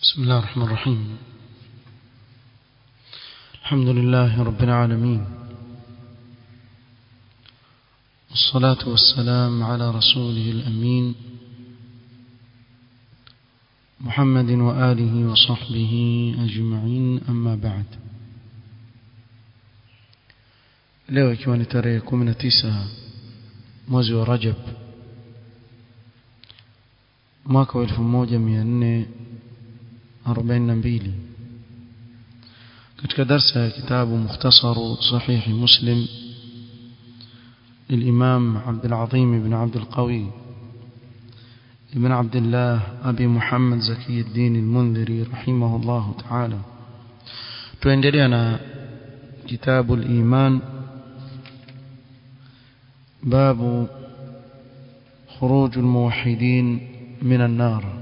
بسم الله الرحمن الرحيم الحمد لله رب العالمين والصلاة والسلام على رسوله الأمين محمد وآله وصحبه أجمعين أما بعد leo ikiwa ni tarehe 19 mwezi wa Rajab mwaka wa 1442 katika darsa ya kitabu mukhtasaru sahih muslim للإمام عبد العظيم بن عبد القوي بن عبد الله أبي محمد زكي الدين المنذري رحمه الله تعالى تندلنا كتاب الإيمان باب خروج الموحدين من النار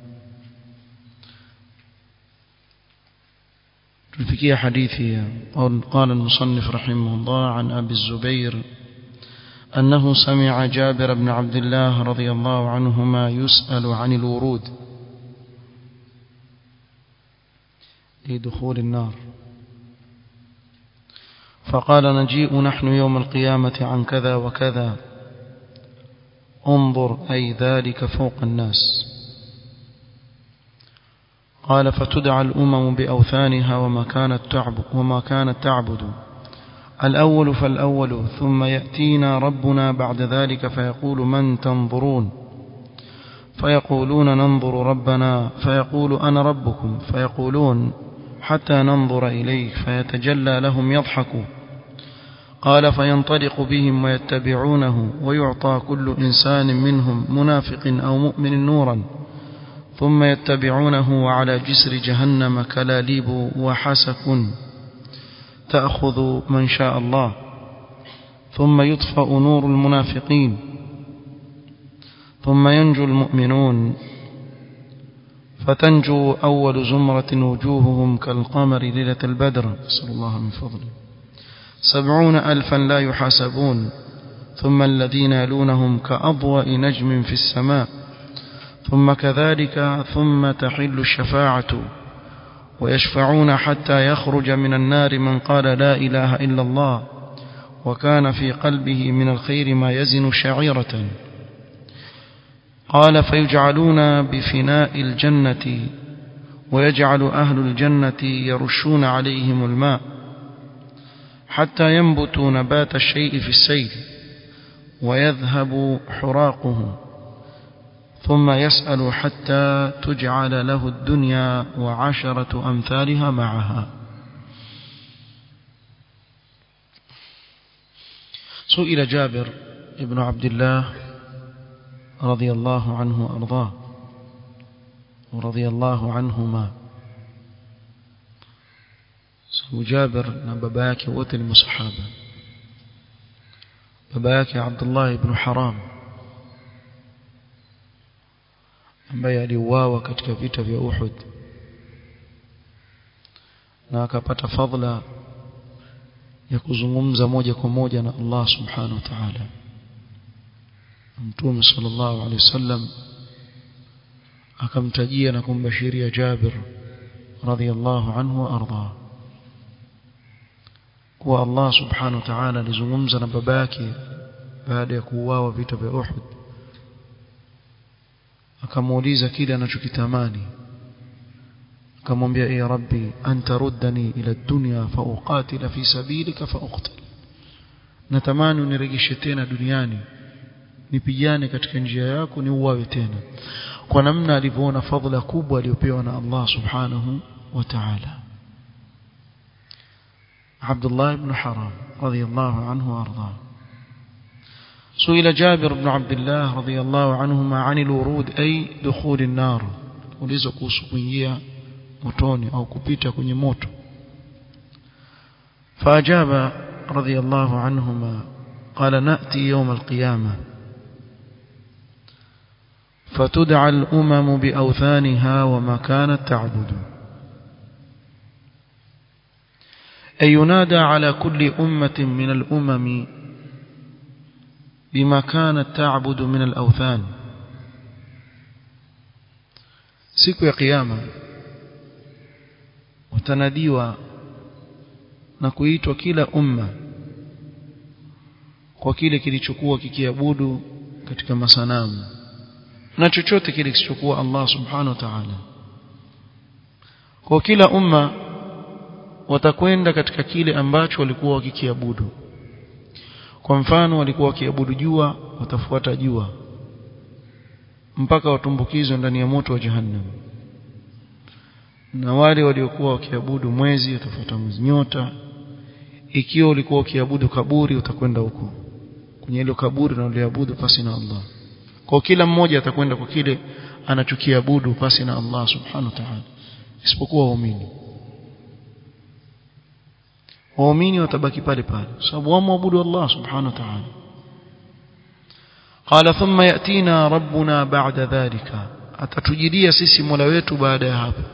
تلفكي حديثي قال المصنف رحمه الله عن أبي الزبير أنه سمع جابر بن عبد الله رضي الله عنهما يسأل عن الورود لدخول النار فقال نجيء نحن يوم القيامة عن كذا وكذا انظر أي ذلك فوق الناس قال فتدعى الأمم بأوثانها وما كانت تعبد, وما كانت تعبد الأول فالأول ثم يأتينا ربنا بعد ذلك فيقول من تنظرون فيقولون ننظر ربنا فيقول أنا ربكم فيقولون حتى ننظر إليك فيتجلى لهم يضحك قال فينطلق بهم ويتبعونه ويعطى كل إنسان منهم منافق أو مؤمن نورا ثم يتبعونه وعلى جسر جهنم كلاليب وحسك تأخذ من شاء الله ثم يطفأ نور المنافقين ثم ينجو المؤمنون فتنجو أول زمرة وجوههم كالقمر ليلة البدر نسأل الله من فضله سبعون ألفا لا يحاسبون ثم الذين يلونهم كأضواء نجم في السماء ثم كذلك ثم تحل الشفاعة ويشفعون حتى يخرج من النار من قال لا إله إلا الله وكان في قلبه من الخير ما يزن شعيرة قال فيجعلون بفناء الجنة ويجعل أهل الجنة يرشون عليهم الماء حتى ينبتوا نبات الشيء في السيل ويذهب حراقه ثم يسأل حتى تجعل له الدنيا وعشرة أمثالها معها سئل جابر ابن عبد الله رضي الله عنه وأرضاه ورضي الله عنهما جابر بابا yake wote ni masahaba baba yake Abdullah ibn Haram ambaye aliuawa katika vita vya Uhud na akapata fadhila ya kuzungumza moja kwa moja na Allah subhanahu wa ta'ala Mtume sallallahu alaihi wasallam akamtajia na kumbashiria Jabir radhiyallahu anhu wa arda kuwa Allah subhanahu wa ta'ala alizungumza na baba yake baada ya kuuawa vita vya Uhud akamuuliza kile anachokitamani akamwambia ya rabbi anta ruddani ila dunya fa uqatila fi sabilika fa uqtal natamani unirejeshe tena duniani nipigane katika njia yako ni uwawe tena kwa namna alivyoona fadhila kubwa aliyopewa na Allah subhanahu wa ta'ala Abdullah ibn Haram radiyallahu anhu arda سئل جابر بن عبد الله رضي الله عنهما عن الورود أي دخول النار ulizo kuhusu kuingia motoni au kupita kwenye moto فأجاب رضي الله عنهما قال نأتي يوم القيامة فتدعى الأمم بأوثانها وما كانت تعبد أي ينادى على كل أمة من الأمم بما كانت تعبد من الأوثان siku ya kiyama utanadiwa na kuitwa kila umma kwa kile kilichokuwa kikiabudu katika masanamu na chochote kile kisichokuwa Allah subhanahu wa ta'ala kwa kila umma watakwenda katika kile ambacho walikuwa wakikiabudu kwa mfano walikuwa wakiabudu jua watafuata jua mpaka watumbukizwe ndani ya moto wa jahannam na wale waliokuwa wakiabudu mwezi watafuata mwezi nyota ikiwa ulikuwa ukiabudu kaburi utakwenda huko kwenye hilo kaburi na uliabudu pasi na Allah kwa kila mmoja atakwenda kwa kile anachokiabudu pasi na Allah subhanahu wa ta'ala isipokuwa waumini waumini watabaki pale pale sababu wamwabudu Allah subhanahu wa ta'ala قال ثم يأتينا ربنا بعد ذلك atatujidia sisi Mola wetu baada ya hapo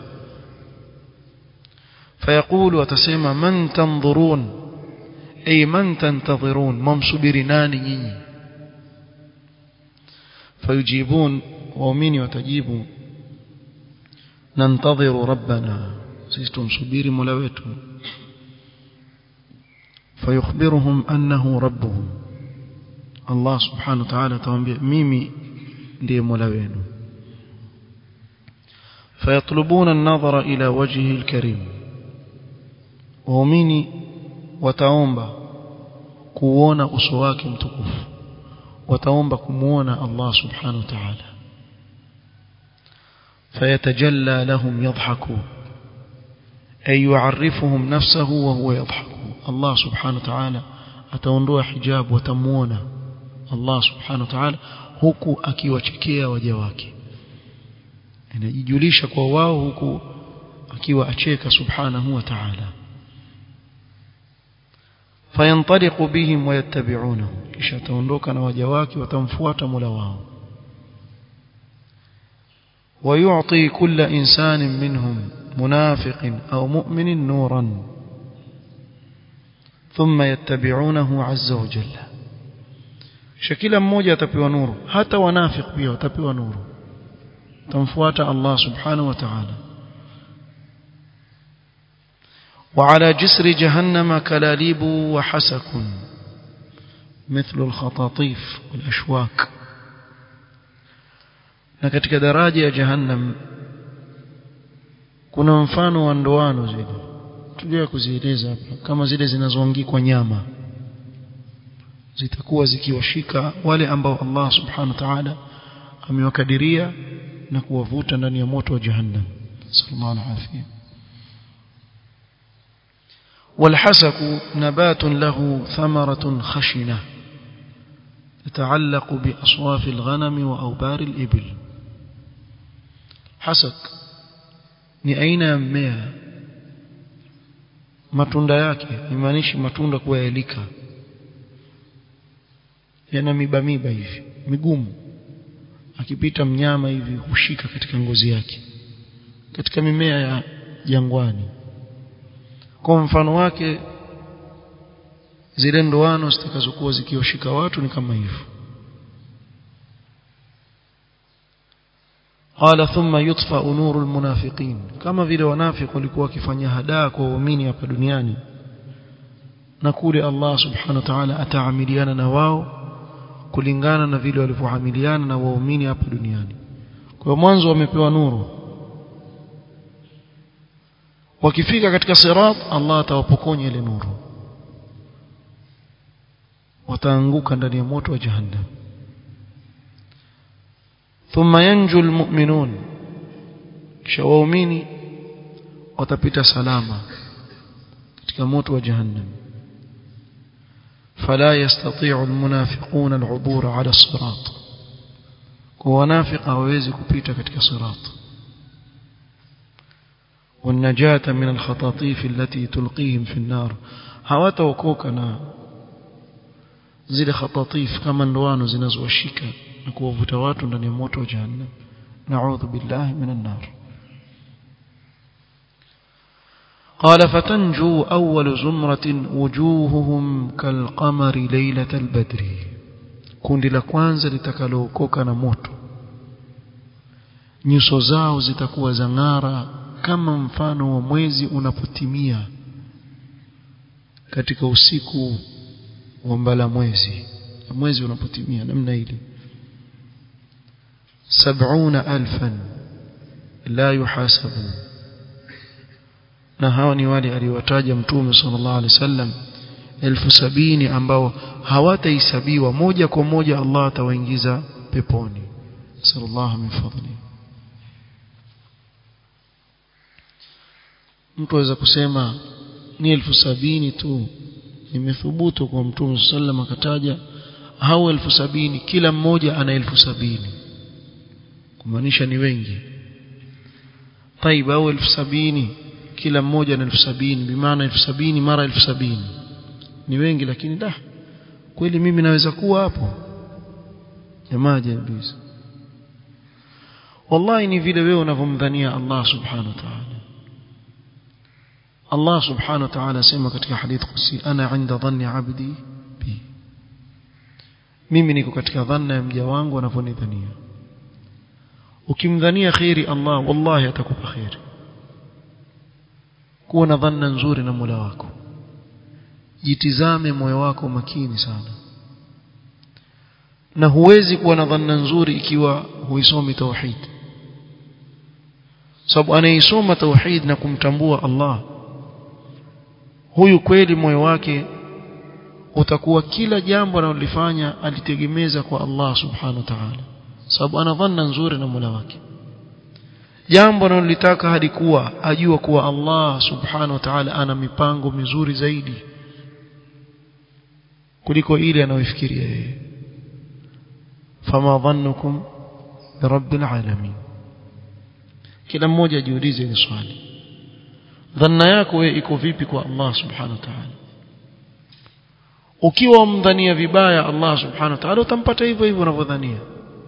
فيقول وتسمى من تنظرون أي من تنتظرون ممسبر ناني nyinyi فيجيبون waumini watajibu nantadhiru rabbana sisi tumsubiri mola wetu fayukhbiruhum annahu rabbuhum Allah subhanahu wa ta'ala atawaambia mimi ndiye mola wenu fayatlubuna an-nadhara ila wajhihi al-karim waumini wataomba kuona uso wake mtukufu wataomba kumuona Allah subhanahu wa ta'ala فيتجلى لهم يضحك أي يعرفهم نفسه وهو يضحك الله سبحانه وتعالى ataondoa hijab watamuona Allah subhanahu wa ta'ala huku akiwachekea waja wake anajijulisha kwa wao huku akiwa acheka subhanahu wa ta'ala fayantaliqu bihim wayattabi'unahu kisha ataondoka na waja wake watamfuata Mola wao ويعطي كل إنسان منهم منافق أو مؤمن نورا ثم يتبعونه عز وجل شكلا mmoja atapewa nuru hata wanafiq pia watapewa nuru tamfuata Allah subhanahu wa ta'ala وعلى جسر جهنم كلاليب وحسك مثل الخطاطيف والأشواك na katika daraja ya jahannam kuna mfano wa ndoano zile tulia kuzieleza hapa kama zile zinazoangikwa nyama zitakuwa zikiwashika wale ambao Allah subhanahu wa ta'ala amewakadiria na kuwavuta ndani ya moto wa jahannam sallallahu alaihi والحسك نبات له ثمرة خشنة تتعلق بأصواف الغنم وأوبار الإبل حسك ni aina ya mmea matunda yake imaanishi matunda kuwa yalika yana miba miba hivi migumu akipita mnyama hivi hushika katika ngozi yake katika mimea ya jangwani kwa mfano wake zile ndoano zitakazokuwa zikioshika watu ni kama hivyo قال ثم يطفأ نور المنافقين كما vile wanafiki walikuwa wakifanya hadaa kwa waumini hapa duniani na kule Allah subhanahu wa ta'ala ataamiliana na wao kulingana na vile walivyoamiliana na waumini hapa duniani kwa mwanzo wamepewa nuru wakifika katika sirat Allah atawapokonya ile nuru wataanguka ndani ya moto wa jahannam thumma yanju almu'minun kisha waumini watapita salama katika moto wa jahannam فلا يستطيع المنافقون العبور على الصراط ونافق hawezi kupita katika sirat والنجاة من الخطاطيف التي تلقيهم في النار hawataokoka na zile khatatif kama ndoano zinazowashika na kuwavuta watu ndani ya moto wa jahannam na'udhu billahi minan nar قال فتنجو أول زمرة وجوههم كالقمر ليلة البدر kundi la kwanza litakalookoka na moto nyuso zao zitakuwa za ng'ara kama mfano wa mwezi unapotimia katika usiku wa mbala mwezi mwezi unapotimia namna ile sab'una alfan la yuhasabu na hawa ni wale aliwataja mtume sallallahu alaihi wasallam elfu sabini ambao hawatahesabiwa moja kwa moja Allah atawaingiza peponi sallallahu min fadli mtu aweza kusema ni elfu sabini tu imethubutu kwa mtume sallam akataja hao elfu sabini kila mmoja ana elfu sabini kumaanisha ni wengi طيب au elfu sabini kila mmoja na elfu sabini bimaana elfu sabini mara elfu sabini ni wengi lakini da kweli mimi naweza kuwa hapo jamaa jabisa wallahi ni vile wewe unavyomdhania Allah subhanahu wa ta'ala Allah subhanahu wa ta'ala sema katika hadith qudsi ana inda dhanni abdi bi mimi niko katika dhanna ya mja wangu anavyonidhania ukimdhania khairi Allah wallahi atakupa khairi kuwa na dhanna nzuri na Mola wako jitizame moyo wako makini sana na huwezi kuwa na dhanna nzuri ikiwa huisomi tauhid sababu anaisoma tauhid na kumtambua Allah huyu kweli moyo wake utakuwa kila jambo analolifanya alitegemeza kwa Allah subhanahu wa ta'ala sababu ana dhanna nzuri na Mola wake jambo analolitaka hadi kuwa ajua kuwa Allah subhanahu wa ta'ala ana mipango mizuri zaidi kuliko ile anayofikiria yeye fama dhannukum birabbil alamin kila mmoja ajiulize hili swali dhanna yako wewe iko vipi kwa Allah subhanahu wa ta'ala ukiwa umdhania vibaya Allah subhanahu wa ta'ala utampata hivyo hivyo unavyodhania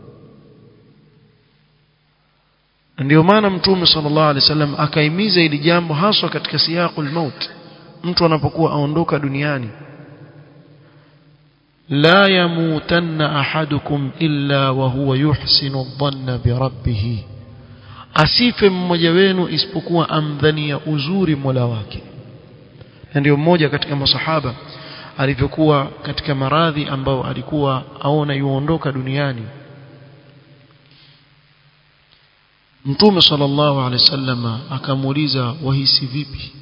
ndio maana mtume sallallahu alaihi wasallam akaimiza hili jambo haswa katika siyaqul maut mtu anapokuwa aondoka duniani la yamutanna ahadukum illa wa huwa yuhsinu dhanna bi rabbih asife mmoja wenu isipokuwa amdhania uzuri Mola wake na ndio mmoja katika masahaba alivyokuwa katika maradhi ambao alikuwa aona yuondoka duniani Mtume sallallahu alaihi wasallam akamuuliza wahisi vipi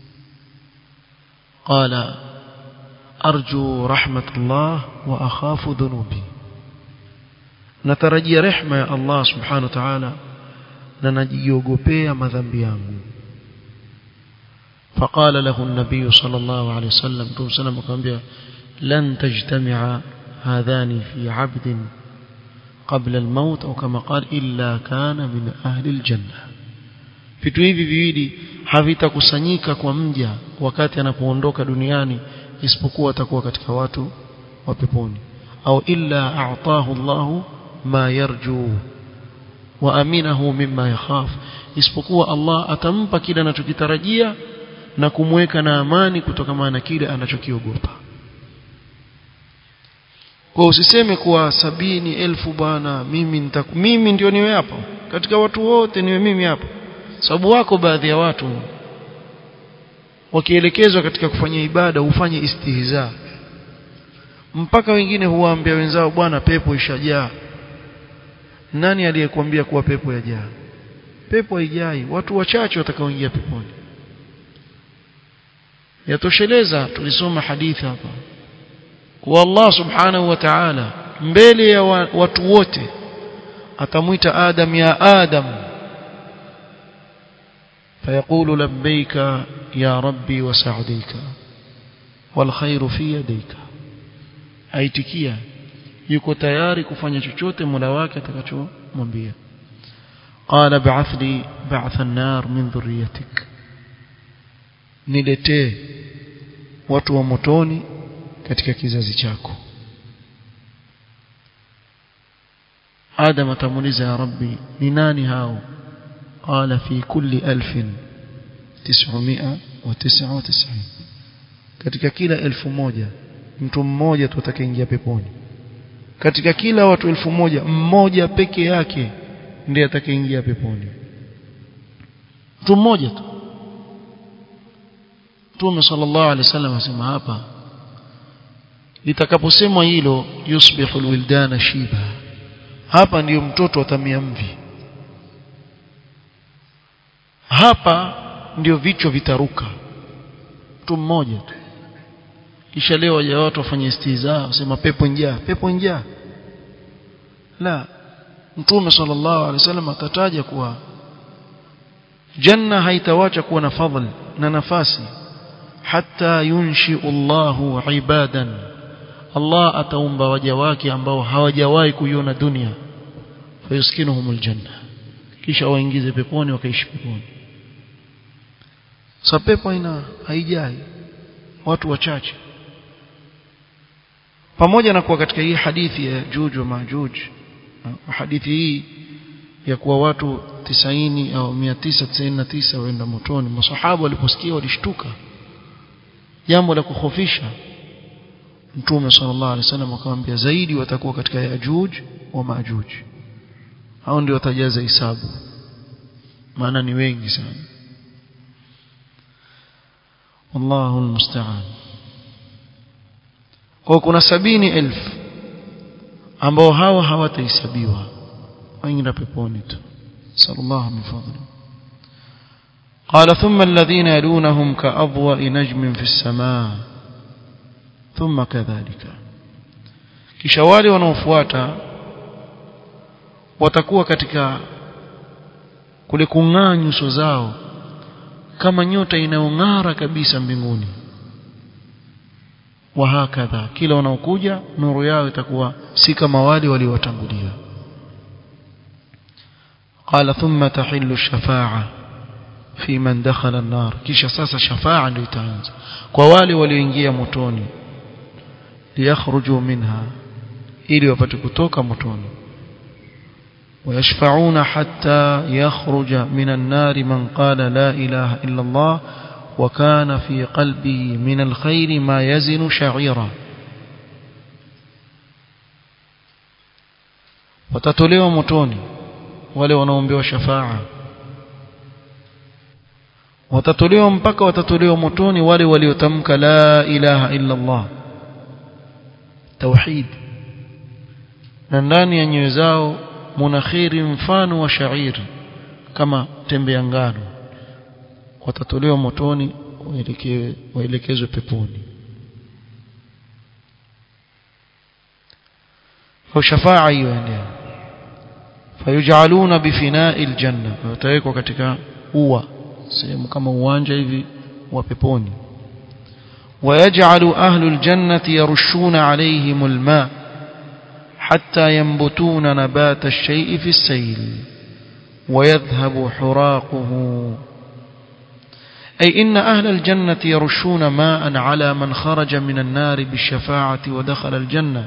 qala arju rahmatullah wa akhafu dhunubi natarajia rehma ya Allah subhanahu wa ta'ala na najiogopea madhambi yangu فقال له النبي صلى الله عليه وسلم ثم سلم akamwambia lan tajtami'a hadhani fi 'abdin قبل الموت أو كما قال إلا كان من أهل الجنة vitu hivi viwili havitakusanyika kwa mja wakati anapoondoka duniani isipokuwa atakuwa katika watu wa peponi au illa a'tahu Allah ma yarju wa aminahu mimma yakhaf isipokuwa Allah atampa kile anachokitarajia na kumweka na amani kutokana na kile anachokiogopa kwa usiseme kuwa sabini elfu bwana mimi nitaku, mimi ndio niwe hapo katika watu wote niwe mimi hapo sababu wako baadhi ya watu wakielekezwa katika kufanya ibada hufanye istihza mpaka wengine huwaambia wenzao bwana pepo ishajaa nani aliyekuambia kuwa pepo yajaa pepo haijai watu wachache watakaoingia peponi yatosheleza tulisoma hadithi hapa kwa Allah subhanahu wa ta'ala mbele ya watu wote atamwita Adam ya Adam فيقول لبيك يا ربي وسعديك والخير في يديك aitikia yuko tayari kufanya chochote Mola wake atakachomwambia qala ba'ath li ba'th an-nar min dhurriyyatik niletee watu wa motoni katika kizazi chako Adam atamuuliza ya Rabbi ni nani hao qala fi kulli alfin tis'umia wa tis'a wa tis'in katika kila elfu moja mtu mmoja tu atakayeingia peponi katika kila watu elfu moja mmoja peke yake ndiye atakayeingia peponi mtu mmoja tu Mtume sallallahu alaihi wasallam asema hapa litakaposemwa hilo yusbihu alwildana shiba hapa ndiyo mtoto atamia mvi hapa ndio vichwa vitaruka mtu mmoja tu kisha leo waja watu wafanye istiza wasema pepo njaa pepo njaa la mtume sallallahu alaihi wasallam akataja kuwa janna haitawacha kuwa na fadhil na nafasi hatta yunshi Allahu ibadan Allah ataumba waja wake ambao hawajawahi kuiona dunia fayuskinuhumul janna kisha waingize peponi wakaishi peponi sa pepo ina haijai watu wachache pamoja na kuwa katika hii hadithi ya Juj wa Majuj hadithi hii ya kuwa watu 90 au 999 waenda motoni masahaba waliposikia walishtuka jambo la kukhofisha Mtume sallallahu alaihi wasallam akamwambia zaidi watakuwa katika Yajuj wa Majuj hao ndio watajaza hisabu maana ni wengi sana wallahu almusta'an kwa kuna sabini elfu ambao hawa hawatahesabiwa waingia peponi tu sallallahu min fadli قال ثم الذين يلونهم كأضواء نجم في السماء ثم كذلك kisha wale wanaofuata watakuwa katika kule kung'aa nyuso zao kama nyota inayong'ara kabisa mbinguni wa hakadha kila wanaokuja nuru yao itakuwa si kama wale waliowatangulia qala thumma tahillu shafa'a fi man dakhala an-nar kisha sasa shafa'a ndio itaanza kwa wale walioingia motoni liyakhruju minha ili wapate kutoka motoni ويشفعون حتى يخرج من النار من قال لا إله إلا الله وكان في قلبه من الخير ما يزن شعيرا watatolewa motoni wale wanaombewa shafaa watatolewa mpaka watatolewa motoni wale waliotamka la ilaha illa Allah tauhid na ndani ya nyoyo zao munakhiri mfano wa shairi kama tembe ya ngano watatolewa motoni waelekezwe waelekezwe peponi kwa shafaa hiyo endea fayujaluna bifinai aljanna watawekwa katika ua sehemu kama uwanja hivi wa peponi ويجعل أهل الجنة يرشون عليهم الماء حتى ينبتون نبات الشيء في السيل ويذهب حراقه أي إن أهل الجنة يرشون ماء على من خرج من النار بالشفاعة ودخل الجنة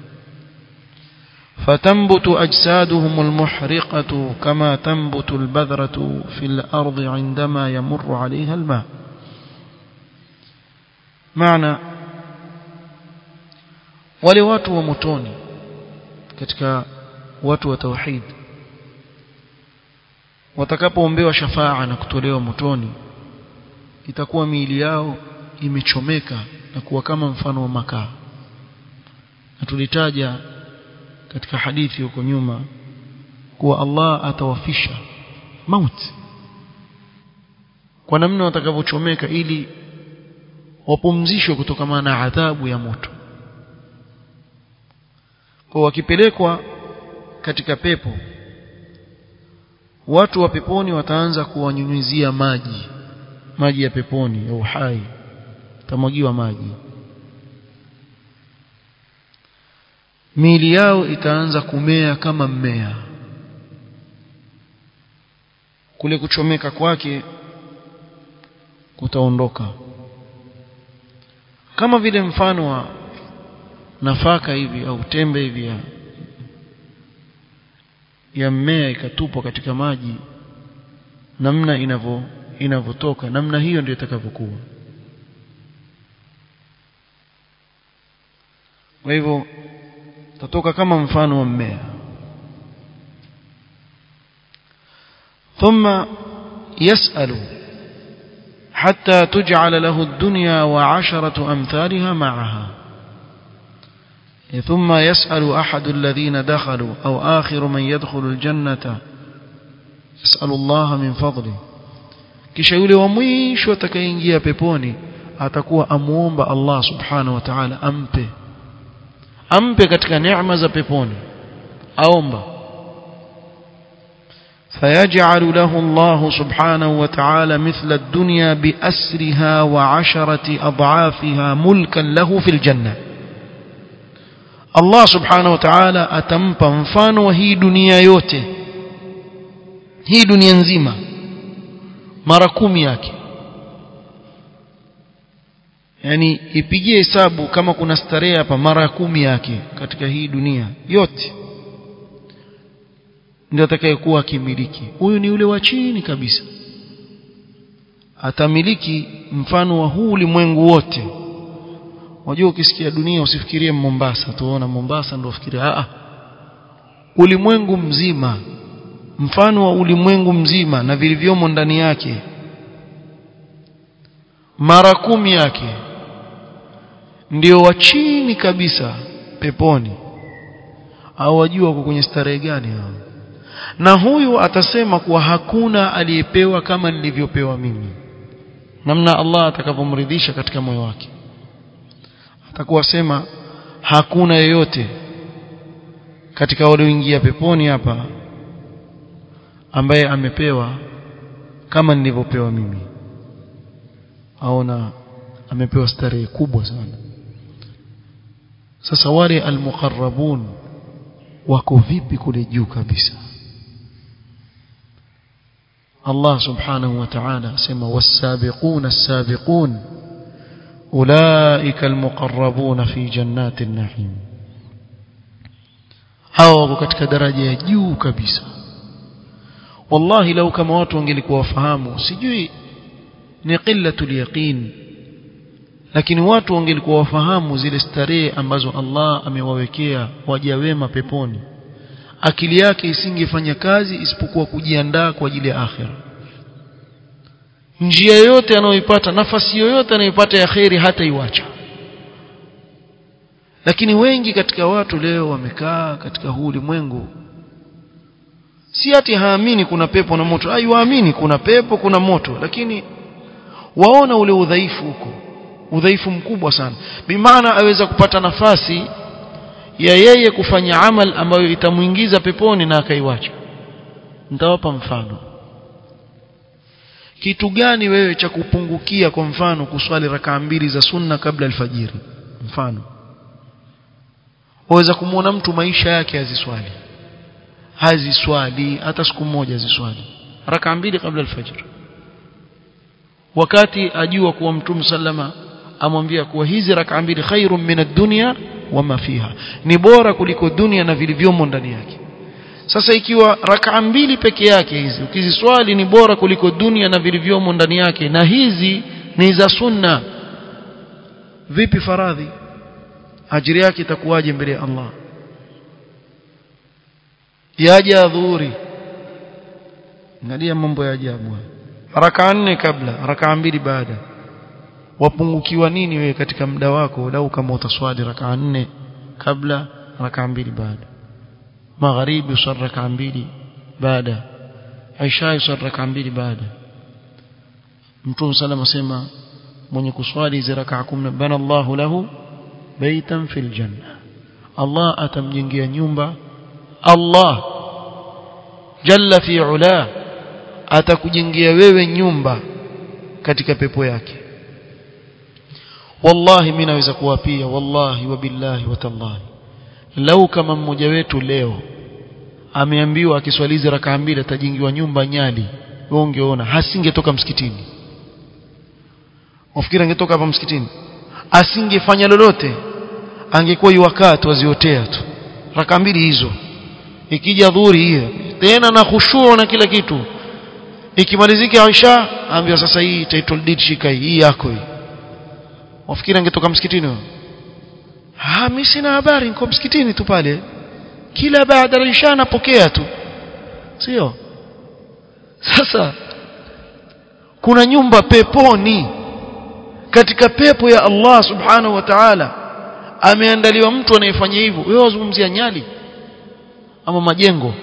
فتنبت أجسادهم المحرقة كما تنبت البذرة في الأرض عندما يمر عليها الماء معنى wale watu wa motoni katika watu wa tauhid watakapoombewa shafaa na kutolewa motoni itakuwa miili yao imechomeka na kuwa kama mfano wa makaa na tulitaja katika hadithi huko nyuma kuwa Allah atawafisha mauti kwa namna watakavyochomeka ili wapumzishwe kutokana na adhabu ya moto kwa wakipelekwa katika pepo watu wa peponi wataanza kuwanyunyizia maji maji ya peponi ya uhai tamwagiwa maji miili yao itaanza kumea kama mmea kule kuchomeka kwake kutaondoka kama vile mfano wa nafaka hivi au tembe hivi ya, ya mmea ikatupwa katika maji namna inavyo inavyotoka namna hiyo ndio itakavyokuwa kwa hivyo tatoka kama mfano wa mmea ثم يسأل حتى تجعل له الدنيا وعشرة أمثالها معها ثم يسأل أحد الذين دخلوا أو آخر من يدخل الجنة يسأل الله من فضله kisha yule wa mwisho atakayeingia peponi atakuwa amuomba Allah subhanahu wa ta'ala ampe ampe katika neema za peponi aomba فيجعل له الله سبحانه وتعالى مثل الدنيا بأسرها وعشرة أضعافها ملكا له في الجنة الله سبحانه وتعالى أتمpa mfano wa hii dunia yote hii dunia nzima mara kumi yake yani ipigie hesabu kama kuna starehe hapa mara kumi yake katika hii dunia yote ndio atakayekuwa akimiliki huyu ni yule wa chini kabisa atamiliki mfano wa huu ulimwengu wote wajua ukisikia dunia usifikirie Mombasa tuona Mombasa ndio ufikirie a ulimwengu mzima mfano wa ulimwengu mzima na vilivyomo ndani yake mara kumi yake ndio wa chini kabisa peponi au wajua wako kwenye starehe gani hao na huyu atasema kuwa hakuna aliyepewa kama nilivyopewa mimi namna Allah atakavyomridhisha katika moyo wake atakuwa sema hakuna yeyote katika walioingia peponi hapa ambaye amepewa kama nilivyopewa mimi aona amepewa starehe kubwa sana sasa wale almuqarrabun wako vipi kule juu kabisa Allah subhanahu wa ta'ala asema was-sabiquna as-sabiqun ulaika almuqarrabun fi jannati an-na'im hao wako katika daraja ya juu kabisa wallahi lau kama watu wangelikuwa wafahamu sijui ni qillatul yaqin lakini watu wangelikuwa wafahamu zile starehe ambazo Allah amewawekea waja wema peponi akili yake isingefanya kazi isipokuwa kujiandaa kwa ajili ya akhira njia yoyote anayoipata nafasi yoyote anayoipata ya kheri hata iwacha lakini wengi katika watu leo wamekaa katika huu ulimwengu si ati haamini kuna pepo na moto ai waamini kuna pepo kuna moto lakini waona ule udhaifu huko udhaifu mkubwa sana bimaana aweza kupata nafasi ya yeye kufanya amal ambayo itamuingiza peponi na akaiwacha nitawapa mfano kitu gani wewe cha kupungukia kwa mfano kuswali rakaa mbili za sunna kabla alfajiri mfano waweza kumwona mtu maisha yake haziswali haziswali hata siku moja haziswali rakaa mbili kabla alfajiri wakati ajua kuwa mtume sallama amwambia kuwa hizi rakaa mbili khairun min ad-dunya wama fiha ni bora kuliko dunia na vilivyomo ndani yake sasa ikiwa rakaa mbili peke yake hizi ukiziswali ni bora kuliko dunia na vilivyomo ndani yake na hizi ni za sunna vipi faradhi ajiri yake itakuwaje mbele ya Allah yaja dhuhuri angalia mambo ya ajabu rakaa nne kabla rakaa mbili baada wapungukiwa nini wewe katika muda wako lau kama utaswali rakaa nne kabla rakaa mbili baada magharibi usali rakaa mbili baada isha usali rakaa mbili baada mtume sallam asema mwenye kuswali hizo rakaa 10 bana Allahu lahu baitan fil janna Allah atamjengea nyumba Allah jalla fi ula atakujengea wewe nyumba katika pepo yake wallahi mimi naweza kuwapia wallahi wa billahi wa tallahi lau kama mmoja wetu leo ameambiwa akiswalizi rakaa mbili atajengiwa nyumba nyali wewe ungeona hasingetoka msikitini wafikiri angetoka hapa msikitini asingefanya lolote angekuwa yuwakaa tu aziotea tu rakaa mbili hizo ikija dhuhuri hiyo tena na khushuu na kila kitu ikimalizika Aisha ambiwa sasa hii title deed shika hii yako hii wafikiri angetoka msikitini ah mimi sina habari niko msikitini tu pale kila baada ya Isha napokea tu sio sasa kuna nyumba peponi katika pepo ya Allah subhanahu wa ta'ala ameandaliwa mtu anayefanya hivyo wewe wazungumzia nyali ama majengo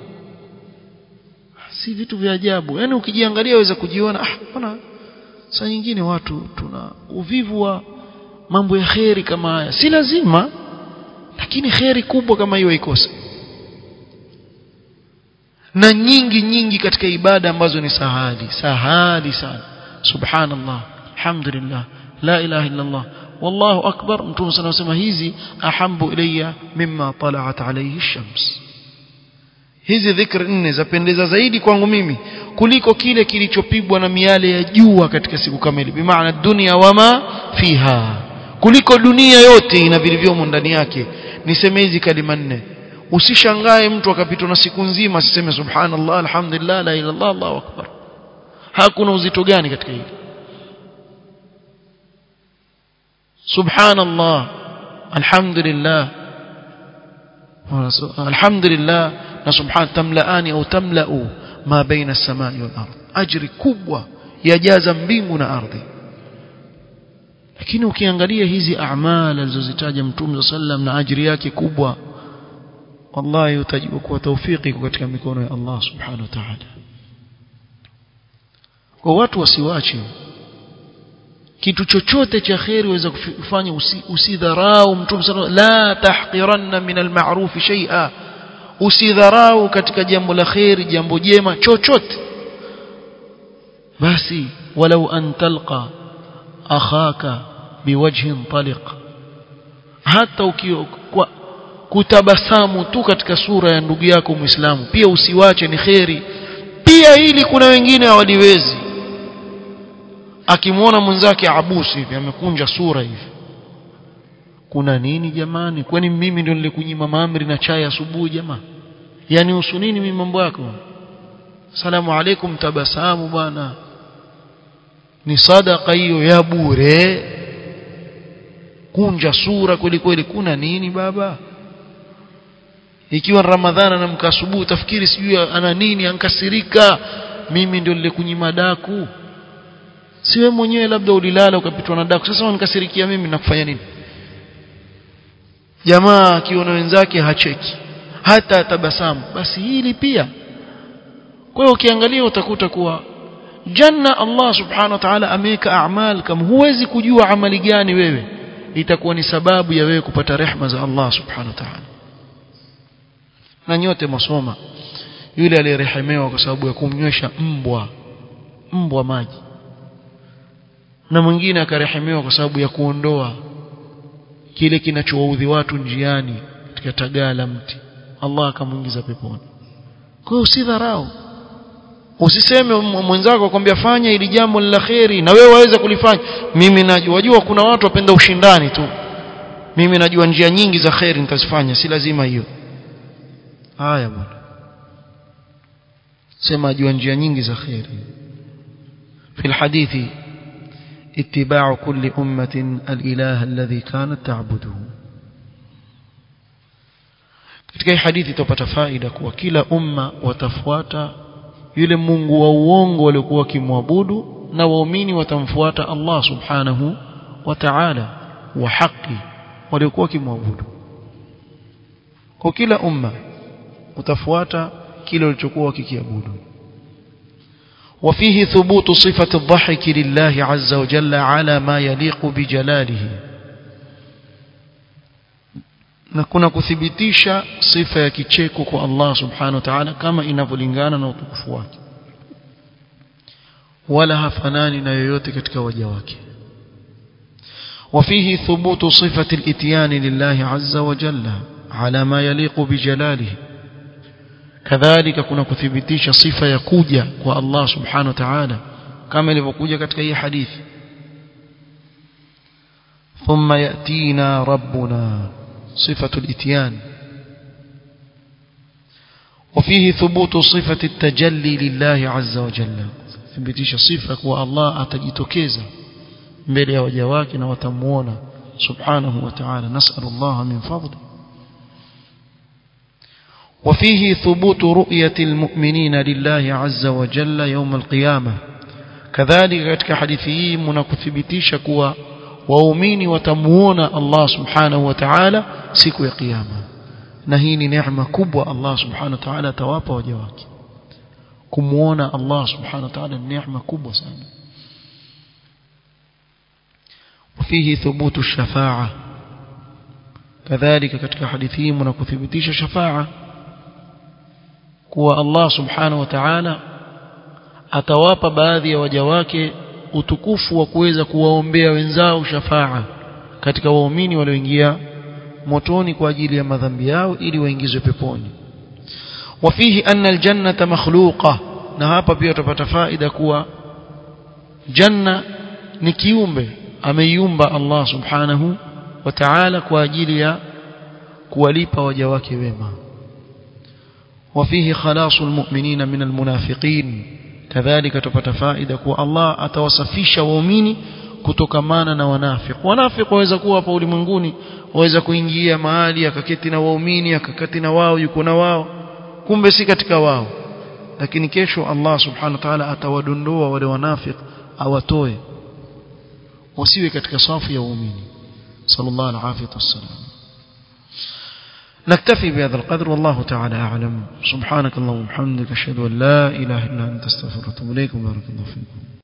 si vitu vya ajabu yani ukijiangalia waweza kujiona ah bwana saa nyingine watu tuna uvivu wa mambo ya kheri kama haya si lazima lakini kheri kubwa kama hiyo haikosa na nyingi nyingi katika ibada ambazo ni sahali sahali sana subhanallah alhamdulillah la ilaha illa allah wallahu akbar mtume sana anasema hizi ahambu ilayya mimma tala'at alayhi ash-shams hizi dhikri nne zapendeza zaidi kwangu mimi kuliko kile kilichopigwa na miale ya jua katika siku kamili bimaana dunia wama fiha kuliko dunia yote ina vilivyomo ndani yake niseme hizi kalima nne usishangae mtu akapitwa na siku nzima asiseme subhanallah alhamdulillah la ilaha illallah allahu akbar hakuna uzito gani katika hili subhanallah alhamdulillah alhamdulillah na subhan tamlaani au tamlau ma baina as-samai wal ard ajri kubwa yajaza mbingu na ardhi lakini ukiangalia hizi a'mal alizozitaja mtume sallam na ajri yake kubwa wallahi utajua kuwa taufiki katika mikono ya Allah subhanahu wa ta'ala kwa watu wasiwache kitu chochote cha khairi waweza kufanya usidharau mtume sallallahu la tahqiranna min al-ma'ruf shay'a usidharau katika jambo la khairi jambo jema chochote basi walau an talqa akhaka biwajhin taliq hata ukiwa kutabasamu tu katika sura ya ndugu yako muislamu pia usiwache ni khairi pia hili kuna wengine hawaliwezi akimwona mwenzake abusi hivi amekunja sura hivi kuna nini jamani kwani mimi ndio nilikunyima maamri na chai asubuhi jamaa yani usu nini mimi mambo yako salamu alaikum tabasamu bwana ni sadaka hiyo ya bure kunja sura kweli kweli kuna nini baba ikiwa ramadhana na mkasubuhi utafikiri sijui ana nini ankasirika mimi ndio nilikunyima daku si wewe mwenyewe labda ulilala ukapitwa na daku sasa unikasirikia mimi nakufanya nini jamaa akiona wenzake hacheki hata tabasamu basi hili pia kwa hiyo ukiangalia utakuta kuwa janna Allah subhanahu wa ta'ala ameweka a'mal kama huwezi kujua amali gani wewe itakuwa ni sababu ya wewe kupata rehma za Allah subhanahu wa ta'ala na nyote masoma yule aliyerehemewa kwa sababu ya kumnywesha mbwa mbwa maji na mwingine akarehemewa kwa sababu ya kuondoa kile kinachowaudhi watu njiani katika tagaa la mti Allah akamuingiza peponi kwa hiyo usidharau usiseme mwenzako akwambia fanya ili jambo la kheri na wewe waweza kulifanya mimi najua wajua kuna watu wapenda ushindani tu mimi najua njia nyingi za kheri nitazifanya si lazima hiyo haya bwana sema ajua njia nyingi za kheri في الحديث اتباع كل أمة الإله الذي كانت تعبده katika hii hadithi tupata faida kuwa kila umma watafuata yule Mungu wa uongo waliokuwa wakimwabudu na waumini watamfuata Allah subhanahu wa ta'ala wa haki waliokuwa wakimwabudu kwa kila umma utafuata kile walichokuwa wakikiabudu وفيه ثبوت صفة الضحك لله عز وجل على ما يليق بجلاله na kuna kuthibitisha sifa ya kicheko kwa Allah subhanahu wa ta'ala kama inavyolingana na utukufu wake wala hafanani na yoyote katika waja wake وفيه ثبوت صفة الاتيان لله عز وجل على ما يليق بجلاله كذلك كنا kuthibitisha sifa ya kuja kwa Allah subhanahu wa ta'ala kama ilivyokuja katika hii hadithi ثم يأتينا ربنا صفة الاتيان وفيه ثبوت صفة التجلي لله عز وجل ثبتش صفة والله أتجتكيزا mbele ya waja wake na watamuona subhanahu wa ta'ala nas'al Allah min fadli وفيه ثبوت رؤية المؤمنين لله عز وجل يوم القيامة kadhalika katika hadithi hii mnakuthibitisha kuwa waumini watamuona Allah subhanahu wa ta'ala siku ya kiyama na hii ni neema kubwa Allah subhanahu wa ta'ala atawapa waja wake kumuona Allah subhanahu wa ta'ala ni neema kubwa sana وفيه ثبوت الشفاعة كذلك katika hadithi hii mnakuthibitisha shafa'a kuwa Allah subhanahu wa ta'ala atawapa baadhi ya waja wake utukufu wa kuweza kuwaombea wenzao shafa'a katika waumini walioingia motoni kwa ajili ya madhambi yao ili waingizwe peponi wafihi anna aljannata makhluqa na hapa pia utapata faida kuwa janna ni kiumbe ameiumba Allah subhanahu wa ta'ala kwa ajili ya kuwalipa waja wake wema وفيه خلاص المؤمنين من المنافقين كذلك تupata faida kuwa Allah atawasafisha waumini kutokamana na wanafiki wanafiki waweza kuwa hapa ulimwenguni waweza kuingia mahali akaketi na waumini akaketi na wao yuko na wao kumbe si katika wao lakini kesho Allah subhanahu wa ta'ala atawadondoa wale wanafiki awatoe wasiwe katika safu ya waumini sallallahu alaihi wasallam نكتفي بهذا القدر والله تعالى أعلم سبحانك اللهم وبحمدك أشهد أن لا إله إلا أنت استغفرك وأتوب إليك وبارك الله فيكم